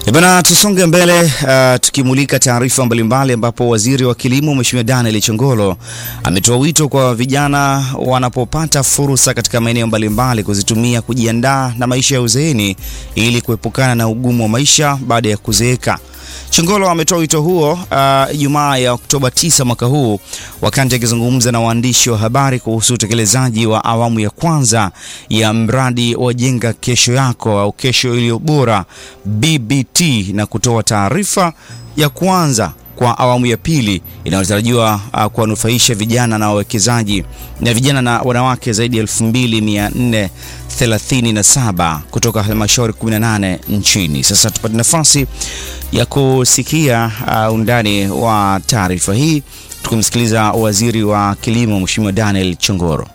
Bana, tusonge mbele uh, tukimulika taarifa mbalimbali ambapo waziri wa kilimo Mheshimiwa Daniel Chongolo ametoa wito kwa vijana wanapopata fursa katika maeneo mbalimbali kuzitumia kujiandaa na maisha ya uzeeni ili kuepukana na ugumu wa maisha baada ya kuzeeka. Chongolo ametoa wito huo Ijumaa uh, ya Oktoba 9 mwaka huu wakati akizungumza na waandishi wa habari kuhusu utekelezaji wa awamu ya kwanza ya mradi wa Jenga Kesho Yako au Kesho Iliyo Bora BBT na kutoa taarifa ya kuanza kwa awamu ya pili inayotarajiwa uh, kuwanufaisha vijana na wawekezaji na vijana na wanawake zaidi ya 2437 kutoka halmashauri 18 nchini. Sasa tupate nafasi ya kusikia uh, undani wa taarifa hii tukimsikiliza waziri wa kilimo Mheshimiwa Daniel Chongolo.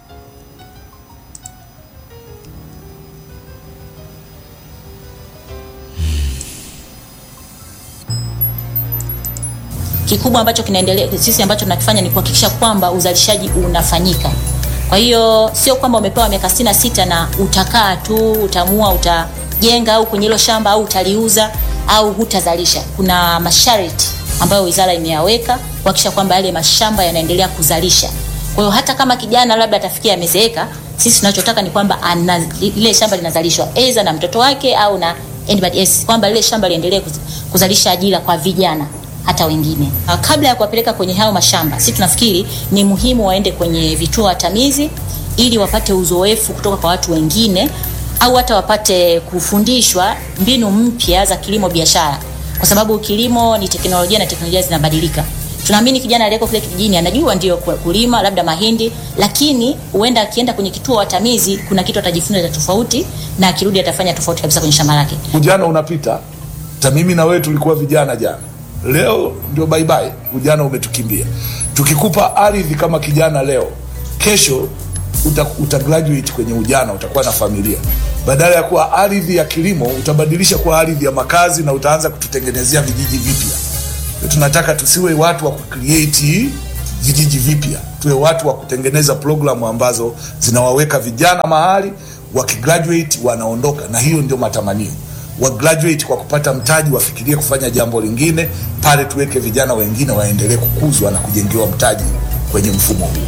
Kikubwa ambacho kinaendelea sisi ambacho tunakifanya ni kuhakikisha kwamba uzalishaji unafanyika. Kwa hiyo sio kwamba umepewa miaka sitini na sita na utakaa tu utamua utajenga au kwenye hilo shamba au utaliuza au hutazalisha. Kuna masharti ambayo wizara imeyaweka kuhakikisha kwamba yale mashamba yanaendelea kuzalisha. Kwa hiyo hata kama kijana labda atafikia amezeeka, sisi tunachotaka ni kwamba ile shamba linazalishwa aidha na mtoto wake au na anybody else, kwamba lile shamba liendelee kuzalisha ajira kwa vijana hata wengine. Kabla ya kuwapeleka kwenye hayo mashamba, sisi tunafikiri ni muhimu waende kwenye vituo watamizi ili wapate uzoefu kutoka kwa watu wengine au hata wapate kufundishwa mbinu mpya za kilimo biashara, kwa sababu kilimo ni teknolojia na teknolojia zinabadilika. Tunaamini kijana aliyeko kule kijijini anajua ndio kulima labda mahindi, lakini huenda akienda kwenye kituo watamizi kuna kitu atajifunza cha tofauti, na akirudi atafanya tofauti kabisa kwenye shamba lake. Ujana unapita, hata mimi na wewe tulikuwa vijana jana Leo ndio bye bye, ujana umetukimbia. Tukikupa ardhi kama kijana leo, kesho uta, uta graduate kwenye ujana, utakuwa na familia. Badala ya kuwa ardhi ya kilimo, utabadilisha kuwa ardhi ya makazi na utaanza kututengenezea vijiji vipya. Tunataka tusiwe watu wa kucreate vijiji vipya, tuwe watu wa kutengeneza programu ambazo zinawaweka vijana mahali, wakigraduate wanaondoka, na hiyo ndio matamanio wa graduate kwa kupata mtaji wafikirie kufanya jambo lingine pale, tuweke vijana wengine waendelee kukuzwa na kujengewa mtaji kwenye mfumo huu.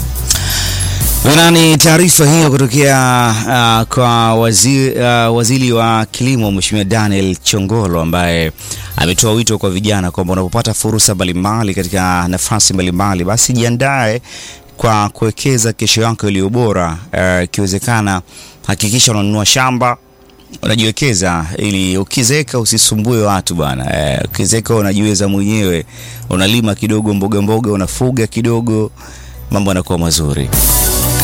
Ni taarifa hiyo kutokea uh, kwa waziri, uh, waziri wa kilimo Mheshimiwa Daniel Chongolo ambaye ametoa wito kwa vijana kwamba unapopata fursa mbalimbali katika nafasi mbalimbali, basi jiandae kwa kuwekeza kesho yako iliyo bora. Ikiwezekana uh, hakikisha unanunua shamba unajiwekeza ili ukizeeka usisumbue watu bwana. Eh, ukizeeka unajiweza mwenyewe, unalima kidogo mboga mboga, unafuga kidogo, mambo yanakuwa mazuri.